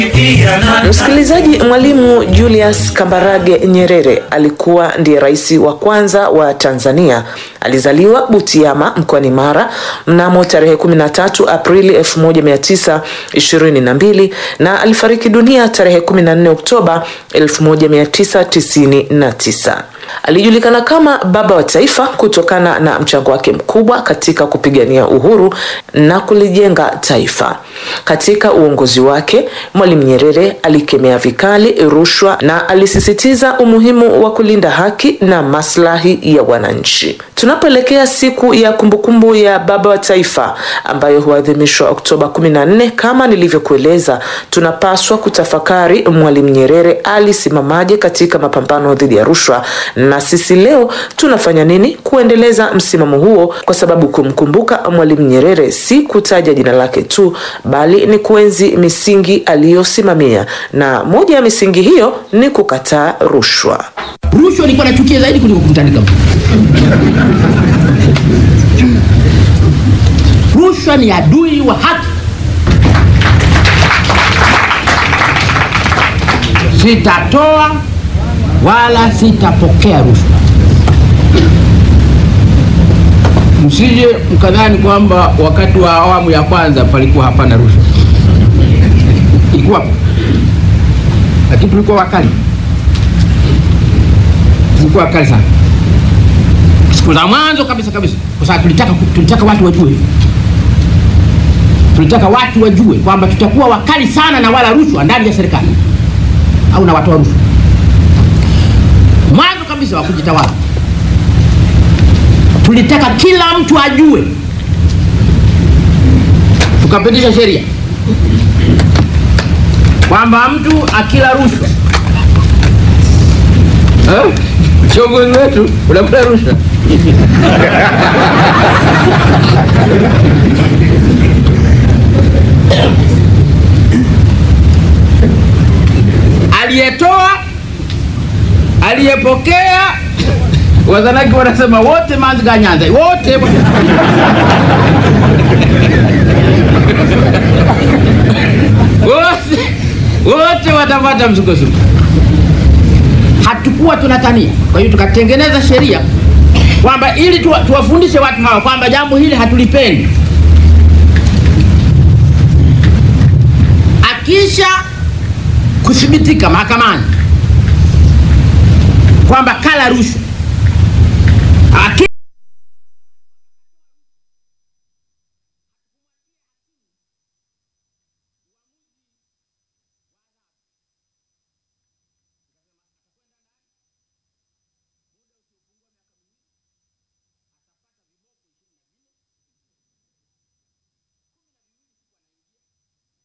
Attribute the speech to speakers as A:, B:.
A: Msikilizaji, Mwalimu Julius Kambarage Nyerere alikuwa ndiye rais wa kwanza wa Tanzania. Alizaliwa Butiama mkoani Mara mnamo tarehe 13 Aprili 1922 na alifariki dunia tarehe 14 Oktoba 1999. Alijulikana kama baba wa taifa kutokana na mchango wake mkubwa katika kupigania uhuru na kulijenga taifa. Katika uongozi wake, Mwalimu Nyerere alikemea vikali rushwa na alisisitiza umuhimu wa kulinda haki na maslahi ya wananchi. Tunapoelekea siku ya kumbukumbu ya baba wa taifa ambayo huadhimishwa Oktoba 14, kama nilivyokueleza, tunapaswa kutafakari Mwalimu Nyerere alisimamaje katika mapambano dhidi ya rushwa na sisi leo tunafanya nini kuendeleza msimamo huo, kwa sababu kumkumbuka Mwalimu Nyerere si kutaja jina lake tu, bali ni kuenzi misingi aliyosimamia, na moja ya misingi hiyo ni kukataa rushwa.
B: Rushwa ilikuwa nachukia zaidi kuliko kumtandika mtu. Rushwa ni adui wa haki. Sitatoa wala sitapokea rushwa. Msije mkadhani kwamba wakati wa awamu ya kwanza palikuwa hapana rushwa, ilikuwa, lakini tulikuwa wakali, tulikuwa wakali sana siku za mwanzo kabisa kabisa, kwa sababu tulitaka, tulitaka watu wajue, tulitaka watu wajue kwamba tutakuwa wakali sana na wala rushwa ndani ya serikali au na watoa rushwa mwanzo kabisa wa kujitawala tulitaka kila mtu ajue, tukapitisha sheria kwamba mtu akila rushwa eh, kiongozi wetu unakula rushwa aliyetoa aliyepokea wazanaki wanasema wote manzi ga nyanza wote wote wote watapata msukosuko. Hatukuwa tunatania, kwa hiyo tukatengeneza sheria kwamba ili tuwa, tuwafundishe watu hawa kwamba jambo hili hatulipendi. Akisha kuthibitika mahakamani kwamba kala rushwa